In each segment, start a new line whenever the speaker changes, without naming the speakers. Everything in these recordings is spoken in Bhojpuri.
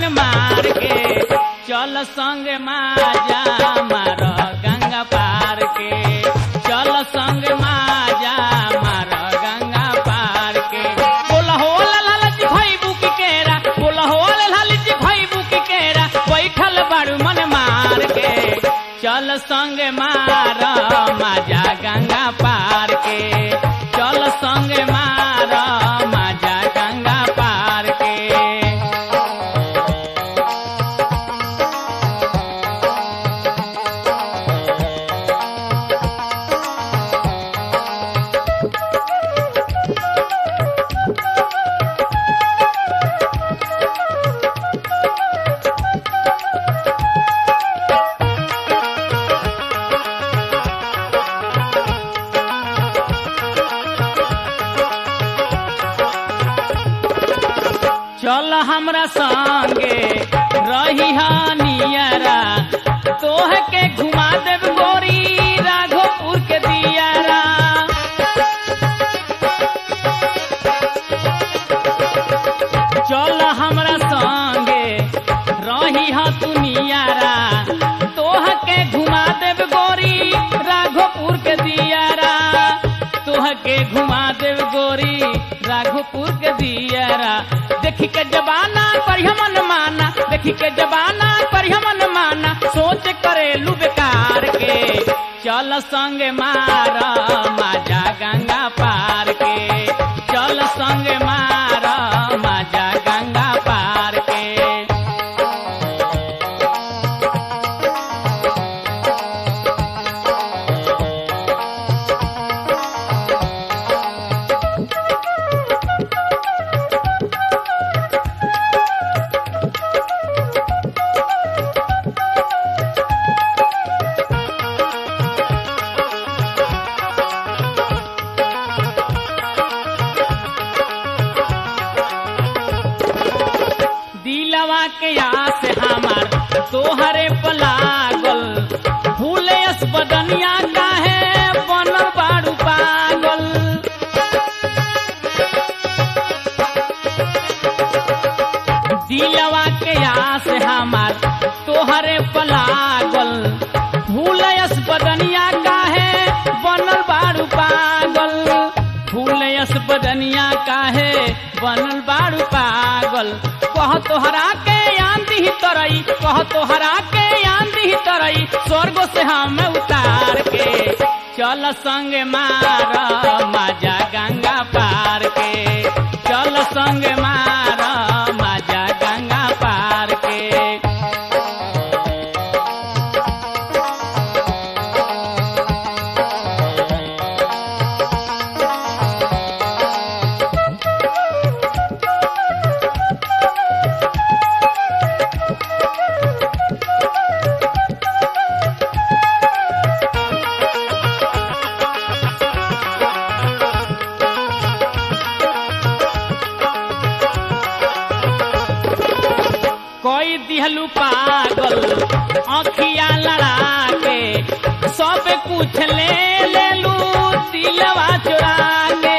मन मार के चल संग माजा मार गंगा पार के चल संग माजा मार गंगा पार के बोल हो लालच भाई बुक केरा बोल हो लालच भाई बुक केरा बैठल बारू मन मार के चल संग मार माजा गंगा पार के चल संग मार माजा गंगा पार के चल हमरा संगे रही नियरा तोह के घुमा देव गोरी राघोपुर के दियारा चल हमरा संगे रही तू नियारा तोह के घुमा देव गोरी राघोपुर के दियारा तोह के घुमा देव गोरी राघोपुर के दियारा देखी के जबाना परिहमन माना देखी के जबाना परिहमन माना सोच करे लू बेकार के चल संग मार माजा गंगा पार के चल संग मार माजा गंगा पार के दिलवा के आस हमार तोहरे पलागल भूले बदनिया काहे बनल बाड़ू पागल दिलवा के आस हमार तोहरे पलागल भूलयस बदनिया काहे बनल बाड़ू पागल भूलयस बदनिया काहे बनल बाड़ू पागल कह तोहरा के आंधी तरई कह तोहरा के आंधी तरई स्वर्ग से हम उतार के चल संग मार माजा गंगा पार के चल संग मार माजा गंगा पार के कोई दिहलू पागल अखिया लड़ा के सब कुछ ले लेलू दिलवा चुरा के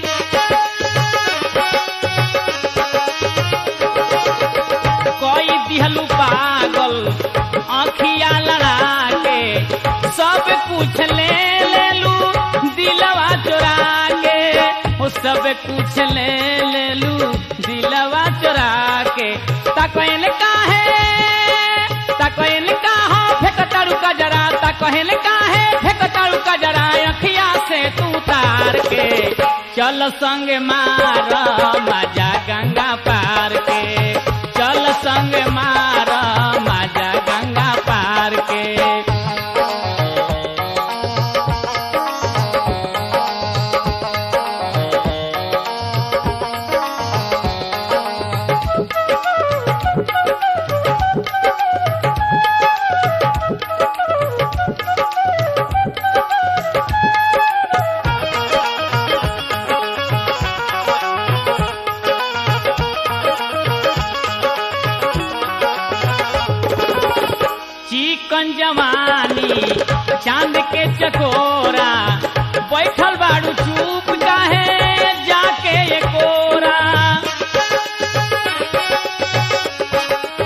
कोई दिहलू पागल अखिया लड़ा के सब कुछ ले लेलू दिलवा चुरा के वो सब कुछ ले लेलू दिलवा चुरा के तकैल काहे तकैल काहा फेकतारू का जरा तकैल काहे फेकतारू का जरा अखिया से तू तार के चल संग मार मजा गंगा पार के चल संग मार मजा गंगा पार के चिकन जवानी चांद के चकोरा बैठल बाड़ू चुप काहे जाके ये कोरा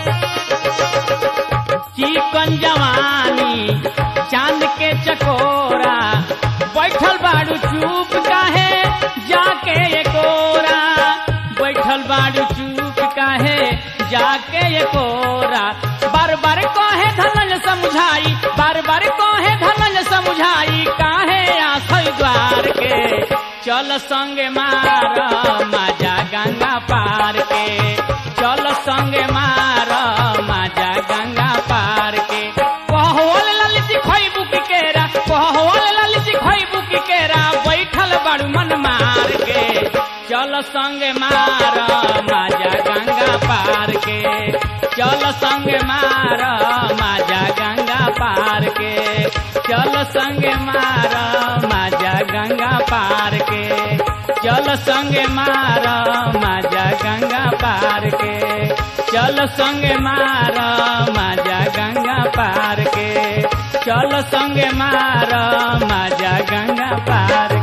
बाड़ू चूप काहे जाके ये कोरा बार बार कहे धनल समझाई बार बार कहे धनल समझाई काहे आसई द्वार के चल संगे मार माजा गंगा पार के चल संगे मार माजा गंगा पार के कहल ललित खैबू की केरा कहल ललित खैबू की केरा बैठल बाड़ू मन मार के चल संगे मार माजा गंगा पार के चल संगे मार माजा गंगा पार के चल संगे मार माजा गंगा पार के चल संगे मार माजा गंगा पार के चल संगे मार माजा गंगा पार के चल संगे मार माजा गंगा पार